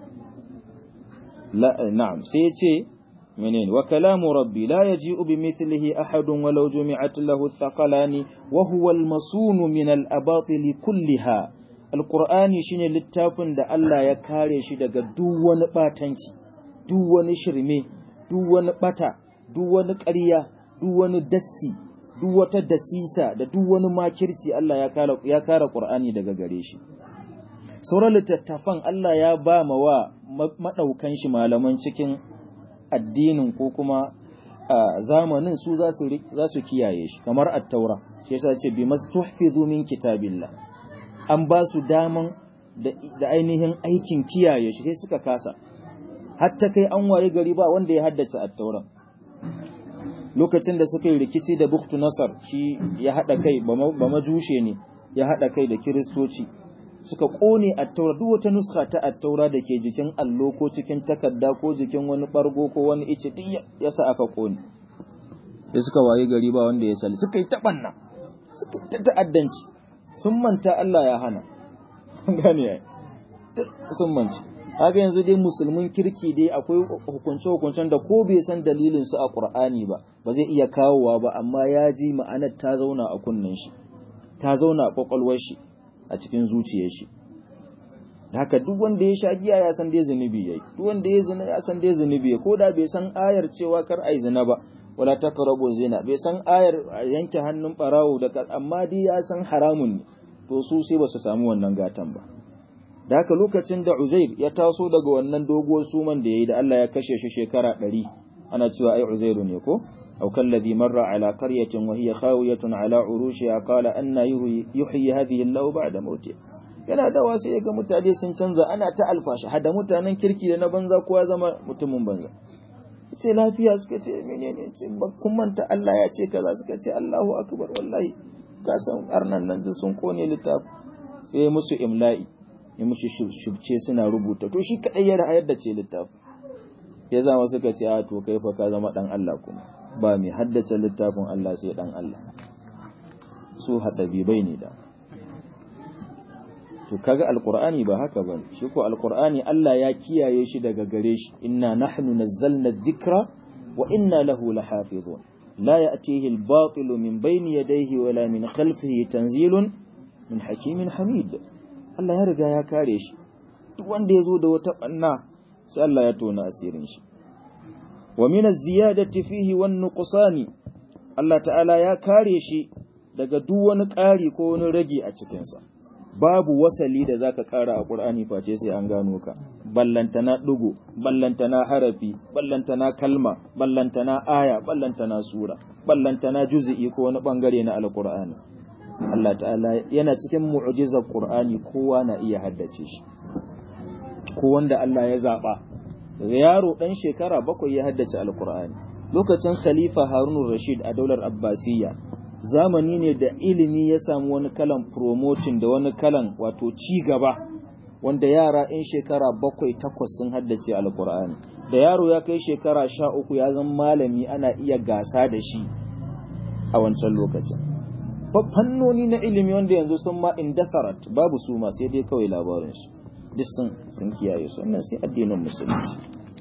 na'am sai ya ce منين وكلام ربي لا يجيء بمثله أحد ولو جمعت له الثقلان وهو المصون من الأباطل كلها القرآن شين للتافن دا الله يكاري شي daga duk wani batanci duk wani shirme duk wani bata duk wani ƙarya duk wani dassi duk wata dasisa da duk wani makirci Allah ya kare ya kare Qur'ani daga gare shi sauran littattafan Allah ya ba ma wa madaukan shi malaman cikin addinin ko kuma a zamanin su za su kiyaye shi kamar at-taura shi yasa ce bi mastuhfizu min kitabillah an ba su daman da ainihin aikin kiyaye shi sai suka kasa hatta kai an waye gari ba wanda ya haddace at-taura lokacin da suka yi rikici da buktu nasar shi ya hada kai ba majushe ne ya hada kai da kiristoci suka kone at-taura duk wata nuska ta at-taura da ke jikin allo ko cikin takarda ko jikin wani bargo ko wani ice duk yasa aka kone da suka waye gari ba wanda ya sali suka yi tabanna suka yi ta'addanci sun manta Allah ya hana gane ya sun manci haka yanzu dai musulmin kirki dai akwai hukunce hukuncen da ko bai san dalilin su a Qur'ani ba ba zai iya kawowa ba amma ya ji ma'anar ta zauna a kunnen shi ta zauna a kwakwalwar shi a cikin zuciyar shi haka duk wanda ya sha giya ya san dai zunubi yayi duk wanda ya zina ya san dai zunubi ko da bai san ayar cewa kar ai zina ba wala taqrabu zina bai san ayar yanke hannun barawo da amma dai ya san haramun ne to su sai ba su samu wannan gatan ba da haka lokacin da Uzair ya taso daga wannan doguwar suman da yayi da Allah ya kashe shi shekara 100 ana cewa ai Uzairu ne ko أو كالذي مر على قرية وهي خاوية على عروشها قال أن يحيي هذه الله بعد موته yana dawa sai ya ga mutane sun canza ana ta alfashi hada mutanen kirki da na banza kowa zama mutumin banza ce lafiya suka ce menene ce kun manta Allah ya ce kaza suka ce Allahu akbar wallahi ka san arnan nan duk sun kone littafi sai musu imla'i ya musu shubce suna rubuta to shi kadai ya ra'ayar da ce littafi ya zama suka ce a to kai fa ka zama dan Allah kuma ba mai haddace littafin Allah sai dan Allah su hatsabibai ne da to kaga alqur'ani ba haka bane shi ko alqur'ani Allah ya kiyaye shi daga gare shi inna nahnu nazzalna dhikra wa inna lahu lahafizun la ya'tihi al-batilu min bayni yadayhi wala min khalfihi tanzilun min hakimin hamid Allah ya riga ya kare shi duk wanda yazo da wata banna sai Allah ya tona asirin shi wa min az-ziyadati fihi wan nuqsani Allah ta'ala ya kare shi daga duk wani ƙari ko wani rage a cikin sa babu wasali da zaka ƙara a Qur'ani face sai an gano ka ballantana dugo ballantana harafi ballantana kalma ballantana aya ballantana sura ballantana juz'i ko wani bangare na alqur'ani Allah ta'ala yana cikin mu'jizar Qur'ani kowa na iya haddace shi ko wanda Allah ya zaba daga yaro dan shekara bakwai ya haddace alqur'ani lokacin khalifa Harun Rashid a daular Abbasiyya zamani ne da ilimi ya samu wani kalan promotion da wani kalan wato ci gaba wanda yara in shekara bakwai takwas sun haddace alkur'ani da yaro ya kai shekara sha uku ya zama malami ana iya gasa da shi a wancan lokacin fannoni na ilimi wanda yanzu sun ma indatharat babu su ma sai dai kawai labarinsu duk sun kiyaye su wannan sai addinin musulunci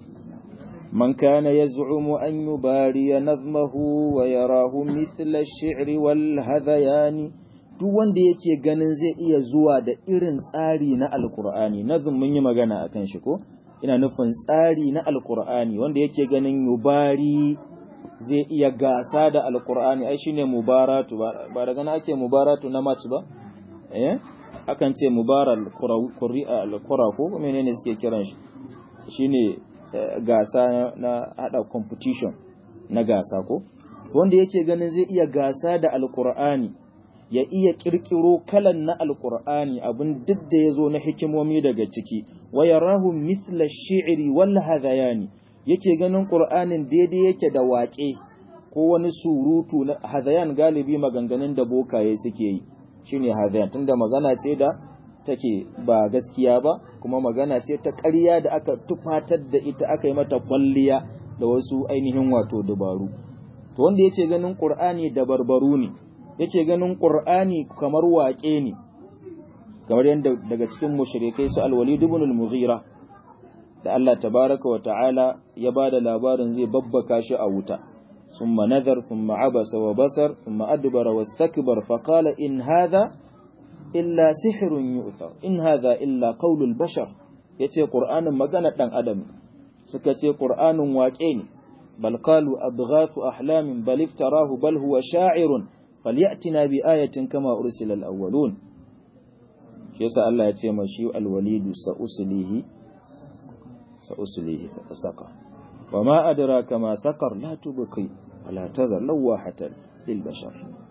من كان يزعم أن يباري نظمه ويراه مثل الشعر والهذيان duk wanda yake ganin zai iya zuwa da irin tsari na alkur'ani nazum mun yi magana akan shi ko ina nufin tsari na alkur'ani wanda yake ganin yubari zai iya gasa da alkur'ani ai shine mubaratu ba daga na ake mubaratu na match ba eh akan ce mubaral qura ko menene suke kiran shi shine gasa na hada competition na gasa ko wanda yake ganin zai iya gasa da alkur'ani ya iya kirkiro kalan na alkur'ani abin duk da ya zo na hikimomi daga ciki wa yarahu mithla shi'ri wal hadayani yake ganin qur'anin daidai yake da waƙe ko wani surutu na hadayan galibi maganganun da bokaye suke yi shine hadayan tunda magana ce da take ba gaskiya ba kuma magana ce ta ƙarya da aka tufatar da ita aka yi mata kwalliya da wasu ainihin wato dabaru to wanda yake ganin qur'ani da barbaru ne yake ganin qur'ani kamar waƙe ne kamar yadda daga cikin mushrikai su al-walid ibn al-mughira da Allah tabaraka wa ta'ala ya bada labarin zai babbaka shi a wuta thumma nadhar thumma abasa wa basar thumma adbara wastakbar fa qala in hadha illa sihirun yu'thar in hadha illa qaulul bashar yace qur'anin magana dan adam suka ce qur'anin waƙe ne bal qalu adghathu ahlamin bal iftarahu bal huwa sha'irun falyatina bi ayatin kama ursila al-awwalun shi yasa Allah ya ce mashi al-walidu sa uslihi sa uslihi saka wa ma adraka ma saqar la tubqi wala tazar lawahatan lil bashar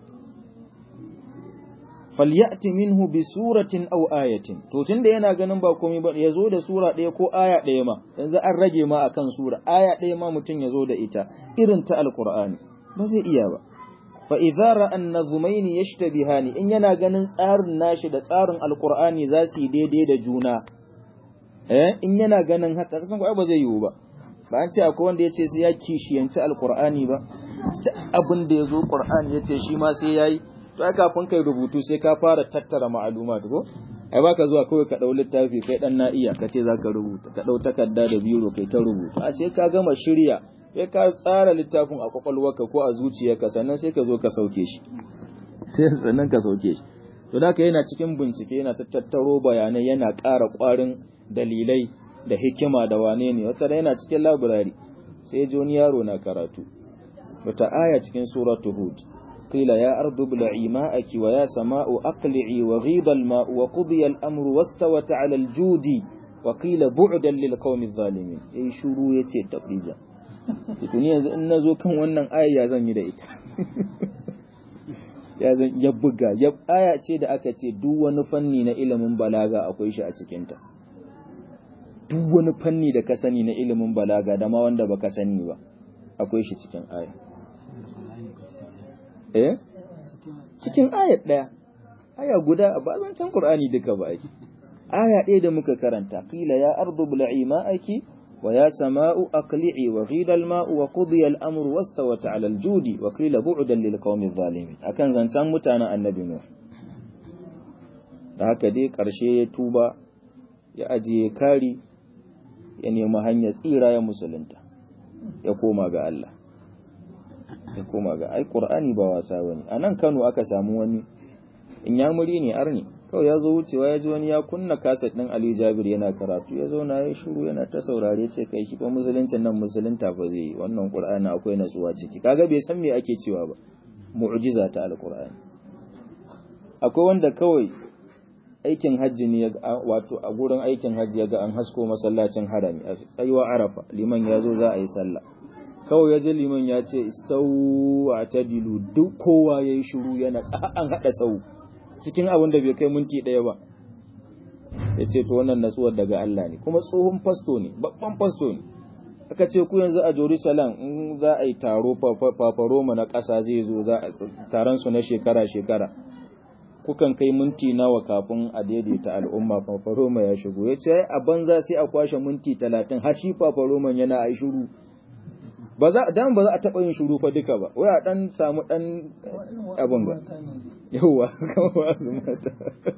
falyati minhu bi suratin aw ayatin to tunda yana ganin ba komai ba yazo da sura ɗaya ko aya ɗaya ma yanzu an rage ma akan sura aya ɗaya ma mutum yazo da ita irin ta alqur'ani ba zai iya ba fa idza ra'a an-nazmaini yashtabihani in yana ganin tsarin nashi da tsarin alqur'ani za su yi daidai da juna eh in yana ganin haka kasan ba zai yiwu ba ba an ce akwai wanda yace sai ya kishiyanci alqur'ani ba abin da yazo qur'ani yace shi ma sai yayi to ai kafin kai rubutu sai ka fara tattara ma'aluma ko ai baka zuwa kawai ka dau littafi kai dan na iya kace zaka rubuta ka dau takarda da biro kai ta rubuta a sai ka gama shirya sai ka tsara littafin a kwakwalwarka ko a zuciyarka sannan sai ka zo ka sauke shi sai sannan ka sauke shi to da yana cikin bincike yana tattaro bayanai yana ƙara ƙwarin dalilai da hikima da wane ne wata yana cikin labirari sai ji wani yaro na karatu wata aya cikin suratu hud قيل يا أرض ابلعي ماءك ويا سماء أقلعي وغيض الماء وقضي الأمر واستوت على الجود وقيل بعدا للقوم الظالمين أي شروع يتي تقريجا tuni yanzu in nazo kan wannan aya ya zan yi da ita ya zan ya buga ya aya ce da aka ce duk wani fanni na ilimin balaga akwai shi a cikin ta duk wani fanni da ka sani na ilimin balaga da ma wanda baka sani ba akwai shi cikin aya eh cikin ayat daya aya guda ba zancen qur'ani duka ba ai aya ɗaya da muka karanta qila ya ardu bla'i ma'aki wa ya sama'u aqli'i wa ghida al-ma'u wa qudiya al-amru wastawat 'ala al-judi wa qila bu'dan lil qawmi adh-dhalimin akan zancen mutanen annabi nuh da haka dai karshe ya tuba ya ajiye kari ya nemi hanyar tsira ya musulunta ya koma ga Allah ya koma ga ai qur'ani ba wasa bane anan Kano aka samu wani in ya muri ne arni kawai ya zo wucewa ya ji wani ya kunna kaset din Ali Jabir yana karatu ya zauna ya shiru yana ta saurare ce kai shi ba musuluncin nan musulunta ba zai wannan qur'ani akwai natsuwa ciki kaga bai san me ake cewa ba mu'jiza ta alqur'ani akwai wanda kawai aikin hajji ne wato a gurin aikin hajji ya ga an hasko masallacin harami a tsayuwa arafa liman ya zo za a yi sallah kawai ya ji liman ya ce istawu a tadilu duk kowa ya yi shuru yana an haɗa sau cikin abin da bai kai minti ɗaya ba ya ce to wannan natsuwar daga Allah ne kuma tsohon fasto ne babban fasto ne aka ce ku yanzu a Jerusalem in za a yi taro fafaroma na ƙasa zai zo za a taron su na shekara-shekara kukan kai minti nawa kafin a daidaita al'umma fafaroma ya shigo ya ce a banza sai a kwashe minti talatin har shi fafaroman yana a shiru ba za dan ba za a taba yin shuru fa duka ba wai a dan samu dan abin ba yawa kawai su mata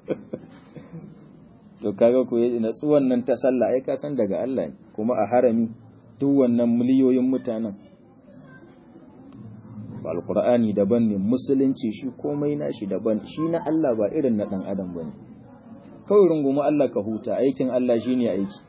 to kaga ko yaji natsuwan nan ta sallah ai ka san daga Allah ne kuma a harami duk wannan miliyoyin mutanen alqur'ani daban ne musulunci shi komai nashi daban shi na Allah ba irin na dan adam bane kawai runguma Allah ka huta aikin Allah shine aiki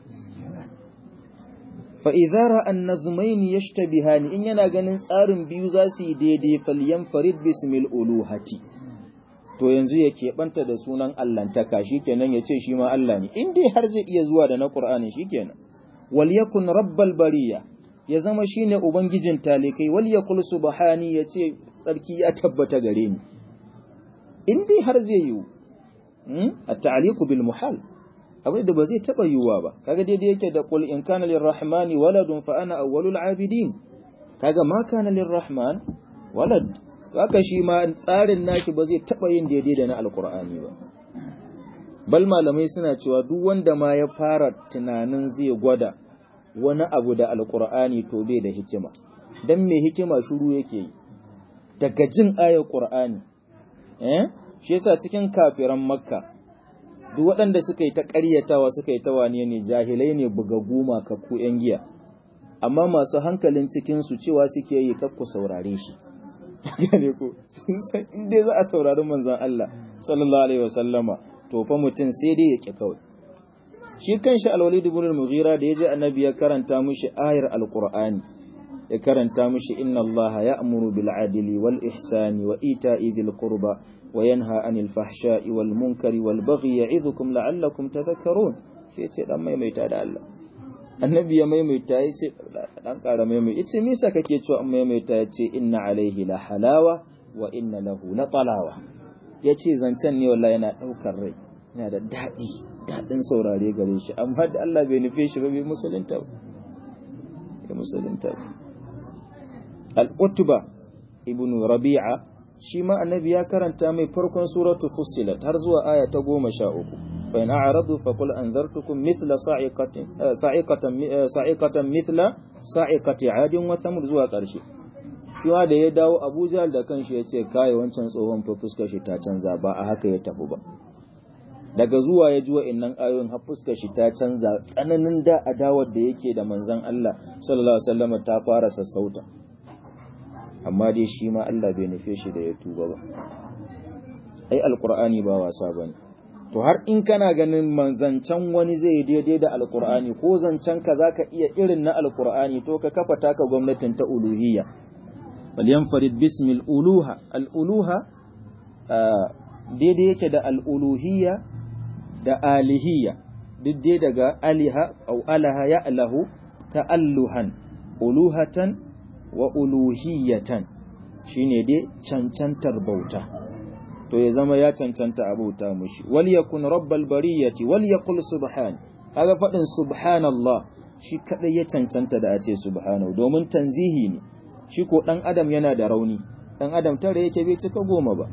fa'iza ra'an na zumaini ya shtabihani in yana ganin tsarin biyu za su yi daidai falyan farid bismil uluhati to yanzu ya keɓanta da sunan Allahntaka shi kenan ya ce shi ma Allah ne in dai har zai iya zuwa da na ƙur'ani shi kenan wal yakun rabbal bariya ya zama shine ubangijin talikai wal yakul subhani ya ce tsarki ya tabbata gare ni in dai har zai yiwu at-ta'liqu bil muhal abin da ba zai taba yiwuwa ba kaga daidai yake da qul in kana lirrahmani waladun fa ana awwalul abidin kaga ma kana lirrahman walad haka shi ma tsarin naki ba zai taba yin daidai da na alqur'ani ba bal malamai suna cewa duk wanda ma ya fara tunanin zai gwada wani abu da alqur'ani to bai da hikima dan me hikima shuru yake yi daga jin ayar qur'ani eh shi yasa cikin kafiran makka duk waɗanda suka yi ta ƙaryatawa suka yi ta wane ne jahilai ne bugagu makakku ‘yan giya amma masu hankalin cikinsu cewa suke yi kakku saurare shi gane ko sun san inda za a saurari manzon Allah sallallahu alaihi wasallama to fa mutum sai dai ya ƙi kawai shi kanshi alwalid ibn al-mughira da yaji annabi ya karanta mishi ayar alqur'ani ya karanta mishi inna allaha ya'muru bil adli wal ihsani wa ita'i dhil qurba وينهى عن الفحشاء والمنكر والبغي يعظكم لعلكم تذكرون sai ce dan maimaita da Allah annabi ya maimaita ya ce dan ƙara maimaita ya ce misa kake cewa an maimaita ya ce inna alaihi la halawa wa inna lahu la talawa ya ce zancen ne wallahi yana ɗaukar rai yana da daɗi daɗin saurare gare shi amma da Allah bai nufe shi ba bai musulunta ba bai musulunta ba al-utba ibnu rabi'a shi ma annabi ya karanta mai farkon suratu fussilat har zuwa aya ta goma sha uku fa in a'radu fa qul anzartukum mithla sa'iqatin sa'iqatan sa'iqatan mithla sa'iqati 'adin wa thamud zuwa ƙarshe shi da ya dawo Abuja da kanshi ya ce kai wancan tsohon fa fuskar shi ta canza ba a haka ya tafi ba daga zuwa ya ji wa'annan ayoyin har fuskar shi ta canza tsananin da adawar da yake da manzon Allah sallallahu alaihi wasallam ta fara sassauta amma dai shi ma Allah bai nufe shi da ya tuba ba ai alqur'ani ba wasa bane to har in kana ganin manzancan wani zai daidai da alqur'ani ko zancen ka zaka iya irin na alqur'ani to ka kafa taka gwamnatin ta uluhiyya bal yanfarid bismil uluha al uluha daidai yake da al uluhiyya da alihiyya duk dai daga aliha au alaha ya alahu ta'alluhan uluhatan wa uluhiyatan shine dai cancantar bauta to ya zama ya cancanta a bauta mushi wal yakun rabbal bariyati wal yaqul subhan kaga fadin subhanallah shi kadai ya cancanta da a ce subhanahu domin tanzihi ne shi ko dan adam yana da rauni dan adam tare yake bai cika goma ba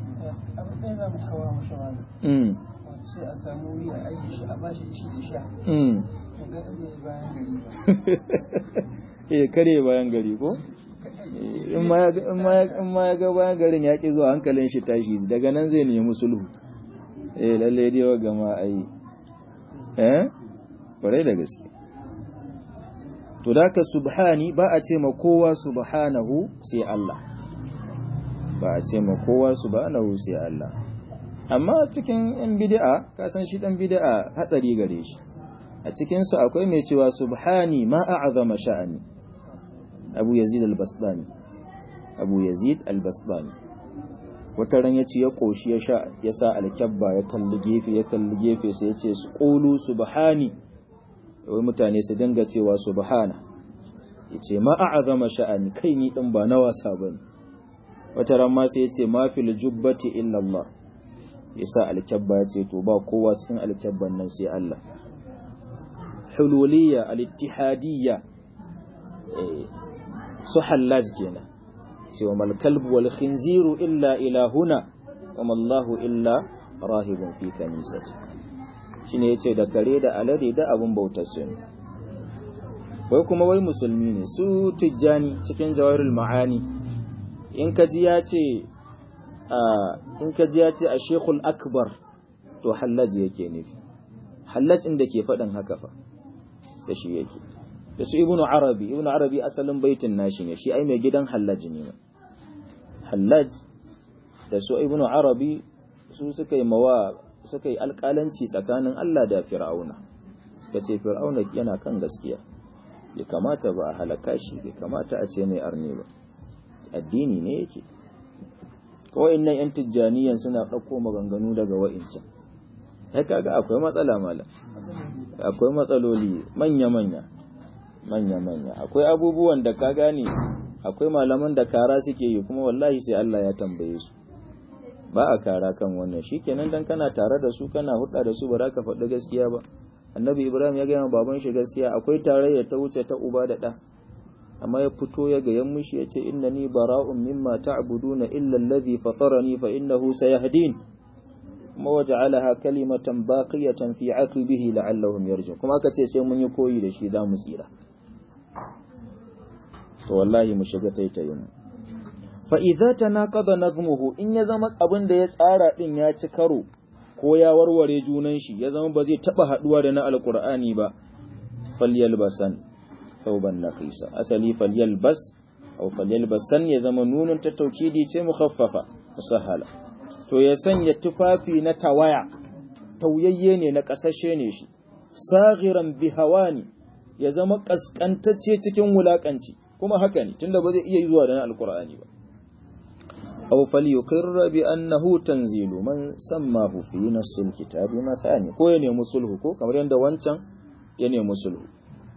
mm sai a samu wuri a aiki shi a bashi ci da sha mm ga bayan gari ba eh kare bayan gari ko in ma ya ga bayan garin ya ƙi zuwa hankalin shi tashi daga nan zai nemi sulhu eh lalle dai wa gama ai eh kwarai da gaske to da ka subhani ba a ce ma kowa subhanahu sai Allah ba a ce ma kowa subhanahu sai Allah amma cikin yan bid'a ka san shi dan bid'a hatsari gare shi a cikin su akwai mai cewa subhani ma a'azama sha'ani abu yazid al-basdani abu yazid al-basdani wata ran yace ya koshi ya sha ya sa alkabba ya kalli gefe ya kalli gefe sai yace su qulu subhani wai mutane su dinga cewa subhana yace ma a'azama sha'ani kai ni din ba na wasa bane wata ran ma sai yace ma fil jubbati illa Allah yasa alkabba yace to ba kowa cikin alkabban nan sai Allah hululiyya al-ittihadiyya su hallaj kenan cewa mal kalbu wal khinziru illa ilahuna wa mallahu illa rahibun fi kanisati shine yace da kare da alade da abun bautar su ne wai kuma wai musulmi ne su tijjani cikin jawahirul ma'ani in ka ji ya ce in ka ji ya ce a shekul akbar to hallaj yake nufi hallaj inda ke faɗin haka fa da shi yake da su ibnu arabi ibnu arabi asalin baitin nashi ne shi ai mai gidan hallaj ne hallaj da su ibnu arabi su suka yi mawa suka yi alƙalanci tsakanin Allah da fir'auna suka ce fir'auna yana kan gaskiya bai kamata ba a halaka shi bai kamata a ce mai arne ba addini ne yake kawai nan yan tijjaniyan suna ɗauko maganganu daga wa'incan ya kaga akwai matsala mala akwai matsaloli manya-manya manya-manya akwai abubuwan da ka gane akwai malaman da kara suke yi kuma wallahi sai Allah ya tambaye su ba a kara kan wannan shikenan dan kana tare da su kana hudda da su ba za ka faɗi gaskiya ba annabi ibrahim ya gaya baban shi gaskiya akwai tarayya ta wuce ta uba da ɗa amma ya fito ya ga yan mushi ya ce innani bara'un mimma ta'buduna illa alladhi fatarani fa innahu sayahdin kuma waja'alaha kalimatan baqiyatan fi 'aqibihi la'allahum yarji'un kuma aka ce sai mun yi koyi da shi za mu tsira to wallahi mu shiga taitayin fa idza tanaqada nazmuhu in ya zama abin da ya tsara din ya ci karo ko ya warware junan shi ya zama ba zai taba haduwa da na alqur'ani ba falyalbasan thawban naqisa asali falyalbas aw falyalbasan ya zama nunun ta taukidi ce mukhaffafa musahala to ya sanya tufafi na tawaya tauyayye ne na kasashe ne shi saghiran bihawani ya zama kaskantacce cikin wulakanci kuma haka ne tunda ba zai iya zuwa da na alqur'ani ba aw falyuqirra bi annahu tanzilu man sammahu fi nasil kitabi mathani ko ya nemi sulhu ko kamar yadda wancan ya nemi sulhu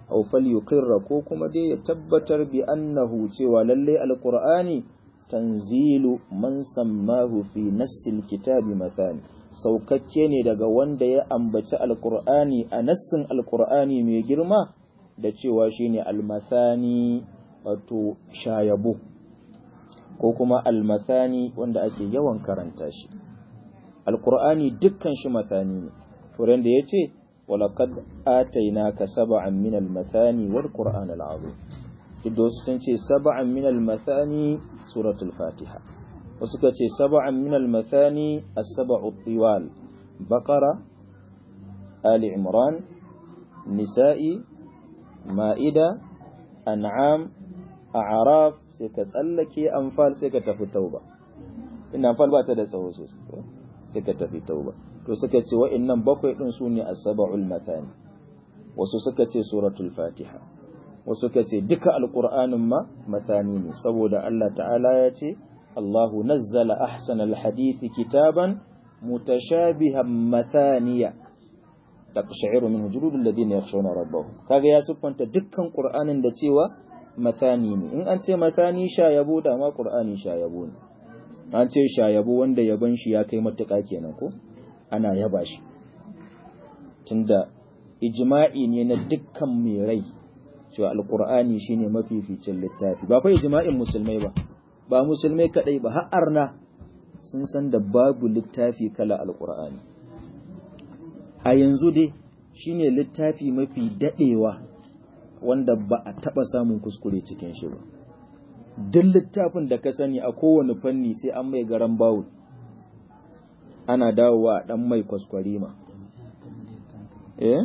aw falyuqirra ko kuma dai ya tabbatar bi annahu cewa lalle alqur'ani tanzilu man sammahu fi nassil kitabi mathani saukakke ne daga wanda ya ambaci alqur'ani a nassin alqur'ani mai girma da cewa shine almathani wato shayabo ko kuma almathani wanda ake yawan karanta shi alqur'ani dukkan shi mathani ne furen da yace walaqad atainaka sab'an min almathani wal qur'an alazim duk sun ce sab'an min almathani suratul fatiha wasu ka ce sab'an min almathani as-sab'u tiwal baqara ali imran nisa'i ma'ida an'am a'raf sai ka tsallake anfal sai ka tafi tauba ina anfal ba ta da tsawo sosai sai ka tafi tauba to suka ce wa'annan bakwai din su ne as-sab'ul mathani wasu suka ce suratul fatiha wasu suka ce duka alqur'anin ma mathani ne saboda Allah ta'ala ya ce Allahu nazzala ahsanal hadithi kitaban mutashabihan mathaniya taqsha'iru min juludul ladina yakhshawna rabbahum kaga ya siffanta dukkan qur'anin da cewa mathani ne in an ce mathani sha yabo da ma qur'ani sha yabo ne an ce sha yabo wanda yabon shi ya kai matuƙa kenan ko ana yaba shi tunda ijma'i ne na dukkan mai rai cewa alqur'ani shine mafificin littafi ba fa ijma'in musulmai ba ba musulmai kadai ba har arna sun san da babu littafi kala alqur'ani a yanzu dai shine littafi mafi dadewa wanda ba a taba samun kuskure cikin shi ba duk littafin da ka sani a kowane fanni sai an mai garan bawul ana dawowa a dan mai kwaskwarima eh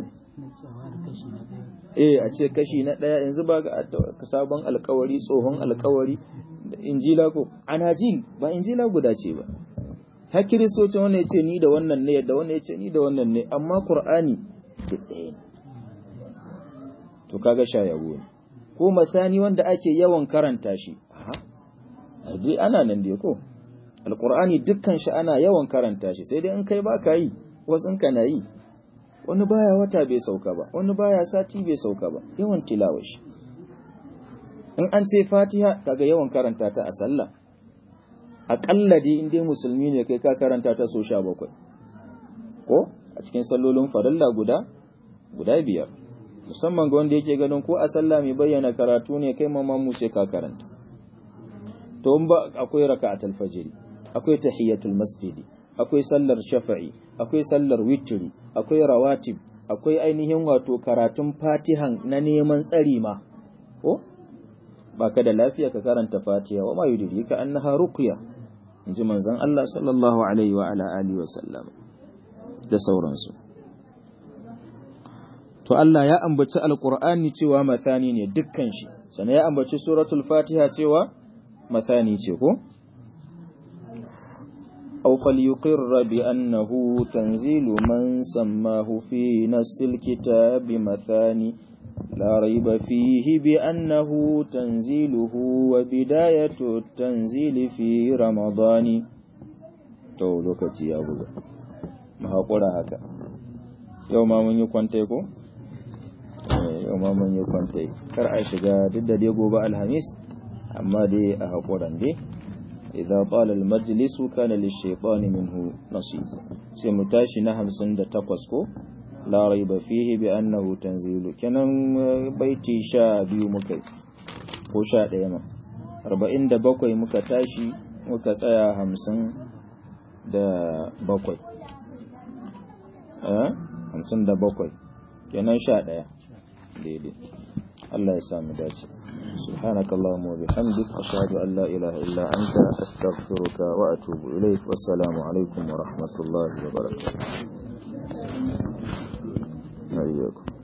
eh a ce kashi na daya yanzu ba ga sabon alkawari tsohon alkawari injila ko anajil ba injila guda ce ba har kiristocin wannan ya ce ni da wannan ne da wannan ya ce ni da wannan ne amma qur'ani duk ɗaya ne to kaga shayawo ne ko masani wanda ake yawan karanta shi dai ana nan dai ko alqur'ani dukkan shi ana yawan karanta shi sai dai in kai baka yi wasu in kana yi wani baya wata bai sauka ba wani baya sati bai sauka ba yawan tilawa shi in an ce fatiha kaga yawan karanta ta a sallah aƙalla dai in dai musulmi ne kai ka karanta ta so sha bakwai ko a cikin sallolin farilla guda guda biyar musamman ga wanda yake ganin ko a sallah mai bayyana karatu ne kai mamman mu sai ka karanta to in ba akwai raka'atul fajr akwai tahiyatul masjidi akwai sallar shafa'i akwai sallar witri akwai rawatib akwai ainihin wato karatun fatihan na neman tsari ma ko baka da lafiya ka karanta fatiha wa ma yudrika annaha ruqya inji manzon Allah sallallahu alaihi wa ala alihi wa sallam da sauransu to Allah ya ambaci alqur'ani cewa mathani ne dukkan shi sannan ya ambaci suratul fatiha cewa mathani ce ko أو فليقر بأنه تنزيل من سماه في نص الكتاب مثاني لا ريب فيه بأنه تنزيله وبداية التنزيل في رمضان to lokaci ya buga mu haƙura haka yau ma mun yi kwantai ko? yau ma mun yi kwantai kar a shiga duk da dai gobe alhamis amma dai a haƙuran dai idza qala al majlisu kana lish-shaytani minhu nasib sai mu tashi na 58 ko la raiba fihi bi annahu tanzilu kenan baiti sha biyu muka ko sha ɗaya ma arba'in da bakwai muka tashi muka tsaya hamsin da bakwai hamsin da bakwai kenan sha ɗaya daidai Allah ya sami dace سبحانك اللهم وبحمدك أشهد أن لا إله إلا أنت أستغفرك وأتوب إليك والسلام عليكم ورحمة الله وبركاته أيكم